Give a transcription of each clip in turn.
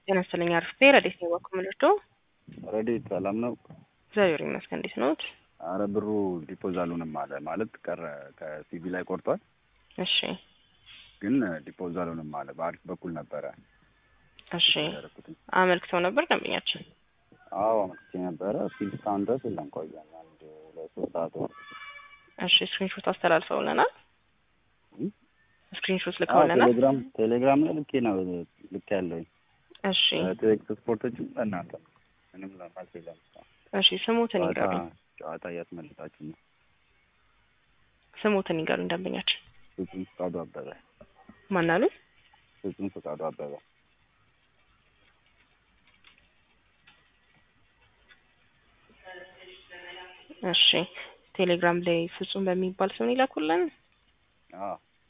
ጤና ይስጥልኝ አርፍቴ ረዴት ነው ባኩ ምልርዶ ረዴት ሰላም ነው? እግዚአብሔር ይመስገን። እንዴት ነዎት? አረ ብሩ ዲፖዝ አልሆንም አለ ማለት ቀረ ከሲቪ ላይ ቆርጧል፣ እሺ ግን ዲፖዝ አልሆንም አለ። በአሪፍ በኩል ነበረ እሺ ያደረኩትኝ። አመልክተው ነበር ደንበኛችን? አዎ አመልክቼ ነበረ። ፊል እስካሁን ድረስ የለም። ቆየን አንድ ሁለት ሶስት ሰዓት ሆነ። እሺ ስክሪንሾት አስተላልፈውልናል። እም? ስክሪንሾት አዎ ልከውልናል። ቴሌግራም ቴሌግራም ላይ ልኬ ነው ልክ ያለውኝ እሺ ቴክስ ስፖርቶችም ለእናንተ ምንም ለማለት የለም። እሺ ስሙትን ጨዋታ ይንገሩኝ። ጨዋታ እያስመለጣችሁ ነው። ስሙትን ይንገሩኝ ደንበኛችን። ፍጹም ፈቃዱ አበበ ማን አሉ? ፍጹም ፈቃዱ አበበ እሺ ቴሌግራም ላይ ፍጹም በሚባል ስም ይላኩልን። አዎ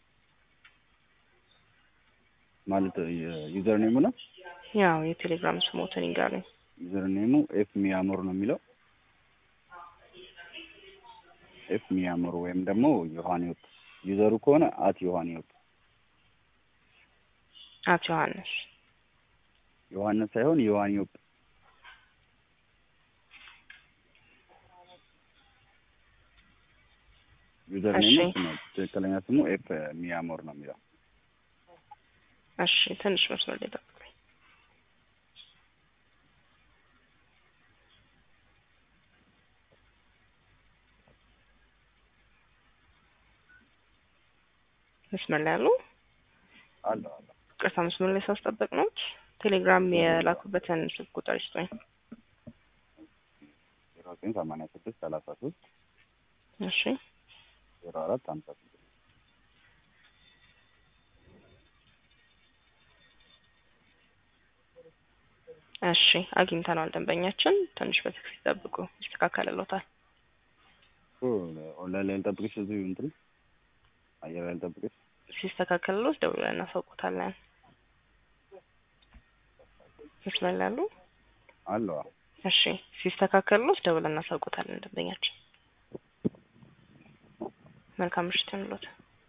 ማለት ዩዘር ኔሙ ነው። ያው የቴሌግራም ስሞትን ይንገሩኝ። ዩዘር ኔሙ ኤፍ ሚያሞር ነው የሚለው ኤፍ ሚያሞር ወይም ደግሞ ዮሐንዮት ዩዘሩ ከሆነ አት ዮሐንዮት አቶ ዮሐንስ ዮሐንስ ሳይሆን ዮሐንዮት ዩዘር ኔሙ እሺ። እሱ ነው። ትክክለኛ ስሙ ኤፍ ሚያሞር ነው የሚለው እሺ ትንሽ መስመር ላይ ጠብቁኝ። መስመር ላይ አሉ? አለ አለ ቅርታ መስመር ላይ ሳስጠበቅ ነው። ቴሌግራም የላኩበትን ስልክ ቁጥር ይስጡኝ። ዜሮ ዘጠኝ ሰማንያ ስድስት ሰላሳ ሶስት እሺ ዜሮ አራት ሀምሳ ስድስት እሺ አግኝተነዋል። ደንበኛችን ትንሽ በትክክል ይጠብቁ፣ ይስተካከልሎታል። እሱ ኦንላይን ላይ ልጠብቅሽ እዚሁ እንትን አየር ላይ ልጠብቅሽ ሲስተካከልሎት ደውለን እናሳውቆታለን። መስመር ላይ አሉ? አለዋ እሺ ሲስተካከልሎት ደውለን እናሳውቆታለን። ደንበኛችን መልካም ምሽት ይሁንልዎት።